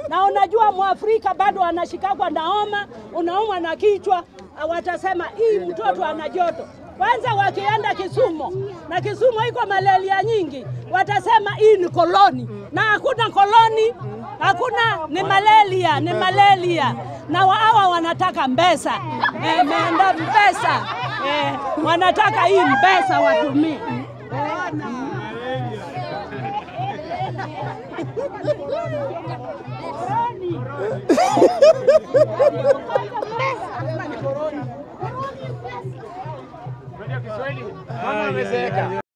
Na unajua Mwafrika bado anashikagwa na homa, unaumwa na kichwa, watasema hii mtoto ana joto. Kwanza wakienda Kisumu na Kisumu iko malaria nyingi, watasema hii ni koloni, na hakuna koloni, hakuna, ni malaria, ni malaria. Na wa- hawa wanataka mbesa, eh, meenda mbesa, eh, wanataka hii mbesa watumie. Mama amezeeka.